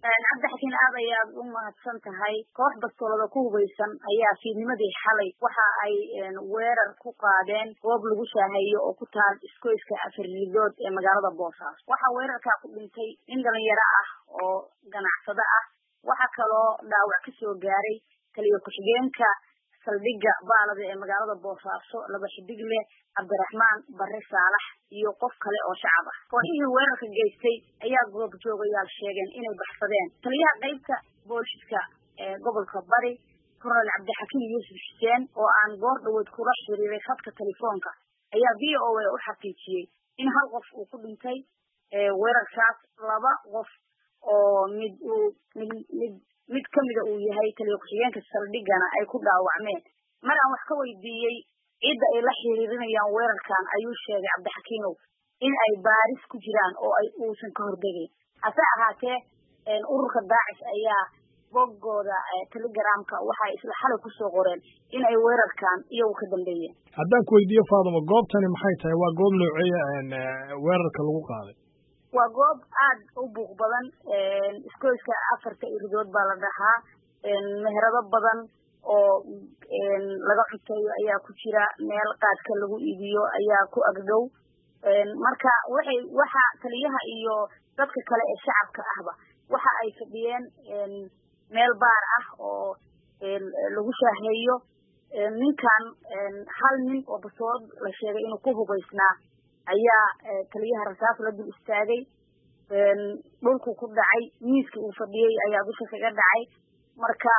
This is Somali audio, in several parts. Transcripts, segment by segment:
cabdixakiin aad ayaad u mahadsan tahay koox bastoolada ku hubaysan ayaa fiidnimadii xalay waxa ay weerar ku qaadeen goob lagu shaaheeyo oo ku taal iskoyska afar ridood ee magaalada boosaaso waxaa weerarkaa ku dhintay nin dhalinyaro ah oo ganacsado ah waxaa kaloo dhaawac kasoo gaaray taliyo ku-xigeenka saldhigga baalada ee magaalada boosaaso laba xidig leh cabdiraxmaan bare saalax iyo qof kale oo shacab ah kooxihii weerarka geystay ayaa goobjoogayaal sheegeen inay baxsadeen taliyaha qeybta booliska ee gobolka bari kornel cabdixakiim yuusuf xuseen oo aan goor dhaweyd kula xiriiray khadka telefoonka ayaa v o a u xaqiijiyey in hal qof uu ku dhintay weerarkaas laba qof oo mid uu mid mid mid kamida uu yahay taliyo ku-xigeenka saldhigana ay ku dhaawacmeen mar aan wax ka weydiiyey cidda ay la xiriirinayaan weerarkan ayuu sheegay cabdixakiimow in ay baaris ku jiraan oo ay uusan ka hordegayn hase ahaatee ururka daacish ayaa boggooda telegramka waxay isla xalay kusoo qoreen in ay weerarkan iyagu ka dambeeyeen haddaan ku weydiiyo faaduma goobtani maxay tahay waa goob nooceeya weerarka lagu qaaday waa goob aad u buuq badan iskoyska afarta iridood baa la dhahaa meherado badan oo laga cunteeyo ayaa ku jira meel qaadka lagu iibiyo ayaa ku agdhow marka waxay waxa taliyaha iyo dadka kale ee shacabka ahba waxa ay fadhiyeen meel baar ah oo lagu shaaheeyo ninkan hal nin oo basood la sheegay inuu ku hubaysnaa ayaa taliyaha rasaas la dul istaagay dhulku ku dhacay miiskii uu fadhiyey ayaa dusha kaga dhacay marka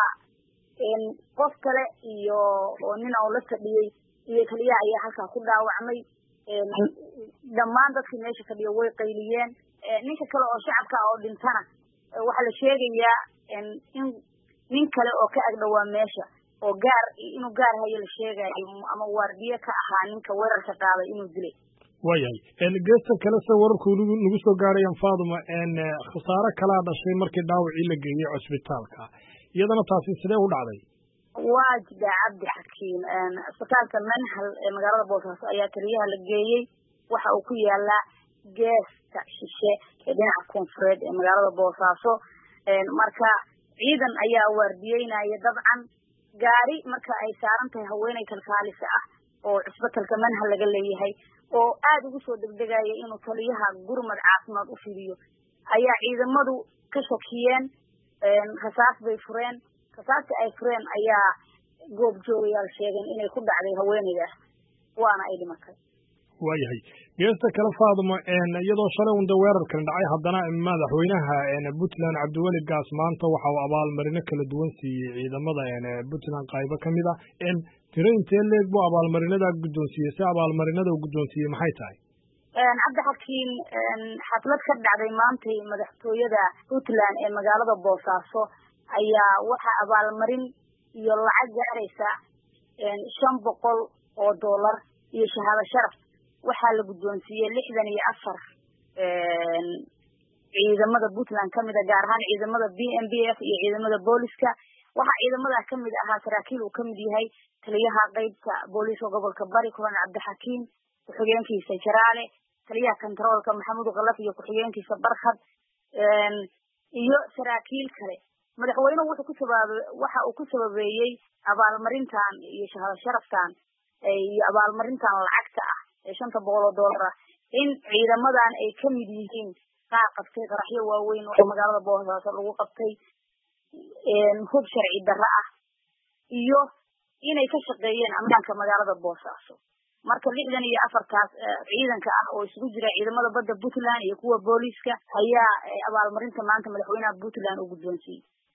qof kale iyo oo nin oo la fadhiyey iyo taliyaha ayaa halkaa ku dhaawacmay dhammaan dadkii meesha fadhiya way qayliyeen ninka kale oo shacabka oo dhintana waxaa la sheegayaa in nin kale oo ka agdhowaa meesha oo gaar inuu gaar hayo la sheegayo ama waardiye ka ahaa ninka weerarka qaaday inuu dilay waayahay geesta kale se wararku nagu soo gaarayaan faaduma khasaare kalaa dhashay markii dhaawacii la geeyey cusbitaalka iyadana taasi sidee u dhacday waa jida cabdi xakiim cisbitaalka manhal ee magaalada boosaaso ayaa taliyaha la geeyey waxa uu ku yaalaa geesta shishe ee dhinaca koonfureed ee magaalada boosaaso marka ciidan ayaa waardiyeynaya dabcan gaari marka ay saaran tahay haweeney kalkaalisa ah oo cisbitalka manhal laga leeyahay oo aada ugu soo degdegaya inuu taliyaha gurmad caafimaad u fidiyo ayaa ciidamadu ka shakiyeen rasaas bay fureen rasaasta ay fureen ayaa goobjoogayaal sheegeen inay ku dhacday haweeneydaas waana ay dhimatay waayahay geesta kale faaduma iyadoo shalay unda weerarkan dhacay haddana madaxweynaha puntland cabdiweli gaas maanta waxa uu abaalmarino kala duwan siiyey ciidamada puntland qaybo ka mid a tiro intee leeg buu abaalmarinada guddoonsiiyey si abaalmarinada uu guddoonsiiyey maxay tahay cabdixakiin xaflad ka dhacday maantay madaxtooyada puntland ee magaalada boosaaso ayaa waxaa abaalmarin iyo lacag gaaraysa shan boqol oo dollar iyo shahaado sharaf waxaa la guddoonsiiyey lixdan iyo afar ciidamada puntland kamid a gaar ahaan ciidamada b m b f iyo ciidamada booliska waxaa ciidamada kamid ahaa saraakiil uu kamid yahay taliyaha qeybta booliiska gobolka bari kulan cabdixakiim ku-xigeenkiisa jaraale taliyaha kontaroolka maxamuud kalaf iyo ku-xigeenkiisa barkhad iyo saraakiil kale madaxweynuhu wuxuu ku sabab waxa uu ku sababeeyey abaalmarintan iyo shahaado sharaftan iyo abaalmarintan lacagta ah ee shanta boqol oo dollar ah in ciidamadan ay kamid yihiin qaar qabtay qaraxyo waaweyn oo magaalada boosaaso lagu qabtay hub sharci darro ah iyo inay ka shaqeeyeen ammaanka magaalada boosaaso marka lixdan iyo afartaas ciidanka ah oo isugu jira ciidamada badda puntland iyo kuwa booliiska ayaa abaalmarinta maanta madaxweynaha puntland uu guddoonsiiyey